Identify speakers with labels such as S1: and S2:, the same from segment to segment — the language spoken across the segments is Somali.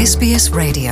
S1: SBS Radio.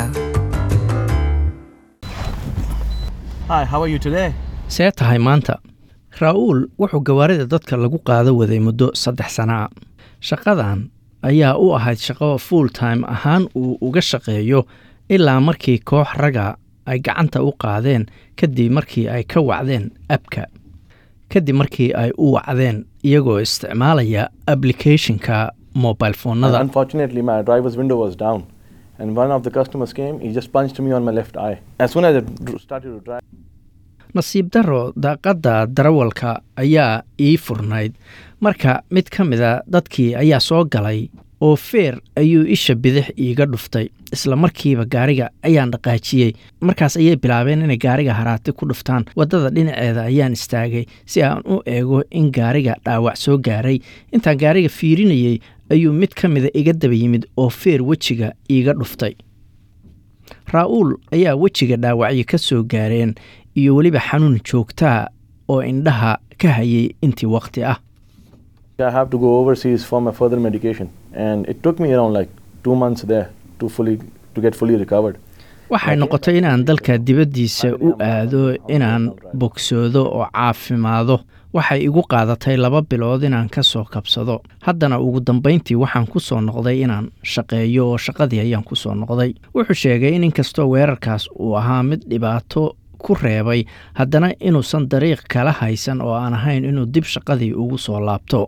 S2: Hi, how are you today?
S3: see tahay maanta raa'uul wuxuu gawaarida dadka lagu qaado waday muddo saddex sana a shaqadan ayaa u ahayd shaqo full time ahaan uu uga shaqeeyo ilaa markii koox raga ay gacanta u qaadeen kadib markii ay ka wacdeen abka kadib markii ay u wacdeen iyagoo isticmaalaya applicationka mobile foonada
S2: Unfortunately, my driver's window was down. And one of the customers came, he just punched me on my left eye. As soon as I dr- started to drive,
S3: nasiib darro daaqadda darawalka ayaa ii furnayd marka mid ka mida dadkii ayaa soo galay oo feer ayuu isha bidix iiga dhuftay isla markiiba gaariga ayaan dhaqaajiyey markaas ayay bilaabeen inay gaariga haraati ku dhuftaan waddada dhinaceeda ayaan istaagay si aan u eego in gaariga dhaawac soo gaaray intaan gaariga fiirinayey ayuu mid ka mida iga daba yimid oo feer wejiga iiga dhuftay raa'uul ayaa wejiga dhaawacyo ka soo gaareen iyo weliba xanuun joogtaa oo indhaha ka hayay intii wakhti ah
S2: I have to go overseas for my further medication. And it took me around like two months there to fully to get fully recovered.
S3: waxay noqotay inaan dalka dibaddiisa u aado inaan bogsoodo oo caafimaado waxay igu qaadatay laba bilood inaan ka soo kabsado haddana ugu dambayntii waxaan ku soo noqday inaan shaqeeyo oo shaqadii ayaan ku soo noqday wuxuu sheegay in inkastoo weerarkaas uu ahaa mid dhibaato ku reebay haddana inuusan dariiq kala haysan oo aan ahayn inuu dib shaqadii ugu soo laabto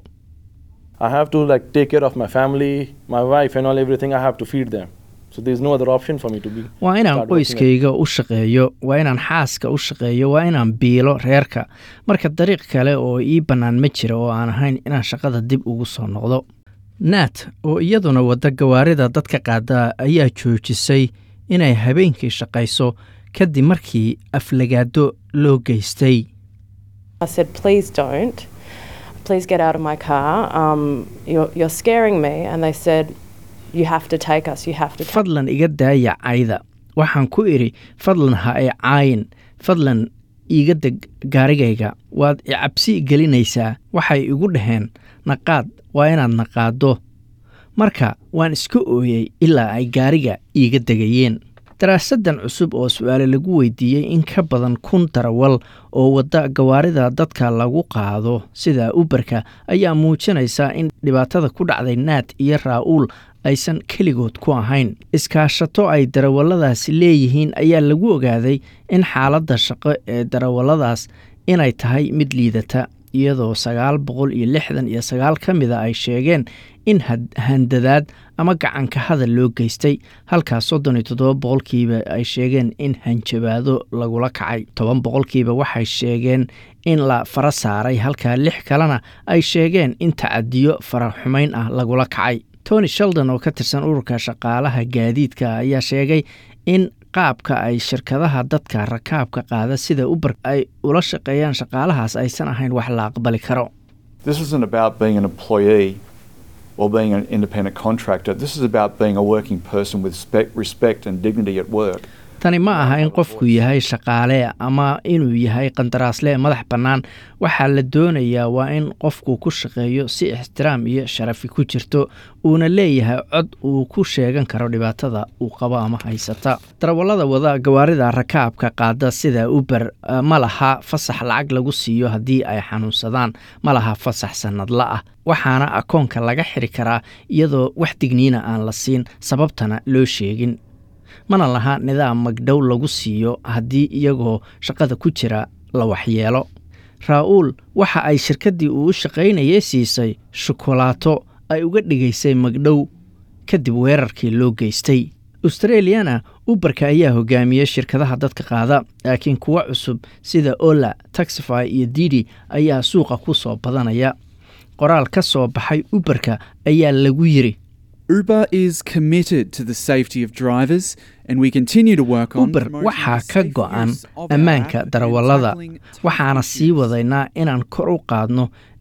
S2: I have to like take care of my family, my wife and all everything. I have to feed them. So there's no other option for me to be.
S3: waa inaan
S2: start working at-
S3: qoyskayga u shaqeeyo waa inaan xaaska u shaqeeyo waa inaan biilo reerka marka dariiq kale oo ii bannaan ma jira oo aan ahayn inaan shaqada dib ugu soo noqdo naat oo iyaduna wadda gawaarida dadka qaada ayaa joojisay inay habeenkii shaqayso kadib markii aflagaado loo geystay
S4: I said, please don't. Please get out of my car. Um, you're, you're scaring me. And they said, you have to take us. You have to take
S3: fadlan iga daaya cayda waxaan ku idhi fadlan ha ay caayin fadlan iiga deg gaarigayga waad i cabsi gelinaysaa waxay igu dhaheen naqaad waa inaad naqaaddo marka waan iska ooyey ilaa ay gaariga iiga degayeen daraasaddan cusub oo su-aale lagu weydiiyey in ka badan kun darawal oo wadda gawaarida dadka lagu qaado sida uberka ayaa muujinaysa in dhibaatada ku dhacday naat iyo raa'uul aysan keligood ku ahayn iskaashato ay darawalladaasi leeyihiin ayaa lagu ogaaday in xaaladda shaqo ee darawalladaas inay tahay mid liidata iyadoo sagaal boqol iyo lixdan iyo sagaal ka mida ay sheegeen in had- handadaad ama gacanka hadal loo geystay halkaas soddon iyo toddoba boqolkiiba ay sheegeen in hanjabaado lagula kacay toban boqolkiiba waxay sheegeen in la fara saaray halka lix kalena ay sheegeen in tacadiyo faraxumayn ah lagula kacay tony sheldon oo ka tirsan ururka shaqaalaha gaadiidka ayaa sheegay in qaabka ay shirkadaha dadka rakaabka qaada sida uber ay ula shaqeeyaan shaqaalahaas aysan ahayn wax la aqbali karo
S5: This isn't about being an employee or being an independent contractor. This is about being a working person with spec- respect and dignity at work.
S3: tani ma aha in qofku yahay shaqaale ama inuu yahay qandaraasle madax bannaan waxaa la doonayaa waa in qofku ku shaqeeyo si ixtiraam iyo sharafi ku jirto uuna leeyahay cod uu ku sheegan karo dhibaatada uu qabo ama haysata darawallada wada gawaarida rakaabka qaada sida uber eh, ma laha fasax lacag lagu siiyo haddii ay xanuunsadaan ma laha fasax sannadla ah waxaana akoonka laga xiri karaa iyadoo wax digniina aan la siin sababtana loo sheegin mana laha nidaam magdhow lagu siiyo haddii iyagoo shaqada ku jira la waxyeelo raa'uul waxa ay shirkaddii uu u shaqaynayay siisay shukolaato ay uga dhigaysay magdhow kadib weerarkii loo geystay australiana uberka ayaa hogaamiyey shirkadaha dadka qaada laakiin kuwa cusub sida ola taxify iyo didi ayaa suuqa ku soo badanaya qoraal ka soo baxay uberka ayaa lagu yiri
S6: Uber is committed to the safety of drivers, and we continue to work on
S3: uber
S6: promoting
S3: waxaa
S6: the
S3: ka
S6: safe go-an
S3: go-an
S6: use of our
S3: ammaanka
S6: app and
S3: darawallada
S6: tackling
S3: waxaana
S6: technical
S3: sii
S6: issues.
S3: wadaynaa inaan kor u qaadno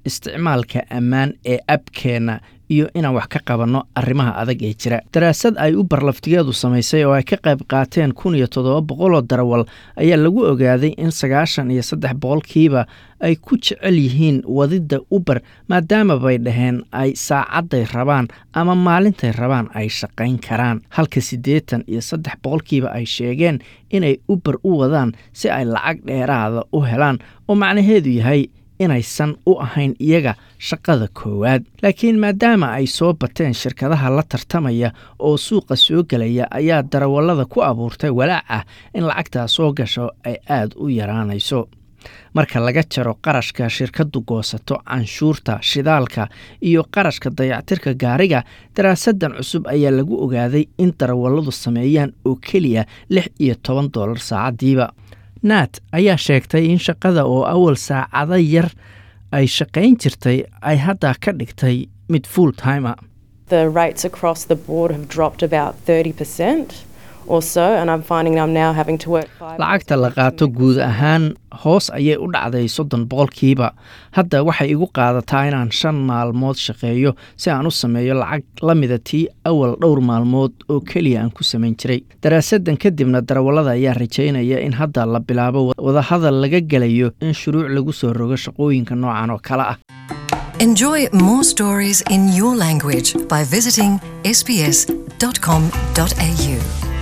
S3: isticmaalka ammaan ee abkeenna iyo inaan wax ka qabanno arrimaha adag ee jira daraasad ay u barlaftigeedu samaysay oo ay ka qayb qaateen kun iyo toddoba boqoloo darawal ayaa lagu ogaaday in sagaashan iyo saddex boqolkiiba ay ku jecel yihiin wadidda uber maadaama bay dhaheen ay saacadday rabaan ama maalintay rabaan ay shaqayn karaan halka siddeetan iyo saddex boqolkiiba ay sheegeen inay uber u wadaan si ay lacag dheeraada u helaan oo macnaheedu yahay inaysan u ahayn iyaga shaqada koowaad laakiin maadaama ay soo bateen shirkadaha la tartamaya oo suuqa soo gelaya ayaa darawallada ku abuurtay walaac ah in lacagtaa soo gasho ay aad u yaraanayso marka laga jaro qarashka shirkaddu goosato canshuurta shidaalka iyo qarashka dayactirka gaariga daraasadan cusub ayaa lagu ogaaday in darawalladu sameeyaan oo keliya lix iyo toban dollar saacaddiiba naat ayaa sheegtay in shaqada oo awal saacado yar ay shaqayn jirtay ay hadda ka dhigtay mid full timer
S4: The rates across the board have dropped about 30% or so, and I'm finding I'm now having to work five
S3: lacagta la qaato guud ahaan hoos ayay u dhacday soddon boqolkiiba hadda waxay igu qaadataa inaan shan maalmood shaqeeyo si aan u sameeyo lacag la mida tii awal dhowr maalmood oo keliya aan ku samayn jiray daraasadan kadibna darawallada ayaa rajaynaya in hadda la bilaabo wadahadal laga gelayo in shuruuc lagu soo rogo shaqooyinka noocan oo kale ah
S1: Enjoy more stories in your language by visiting sbs.com.au.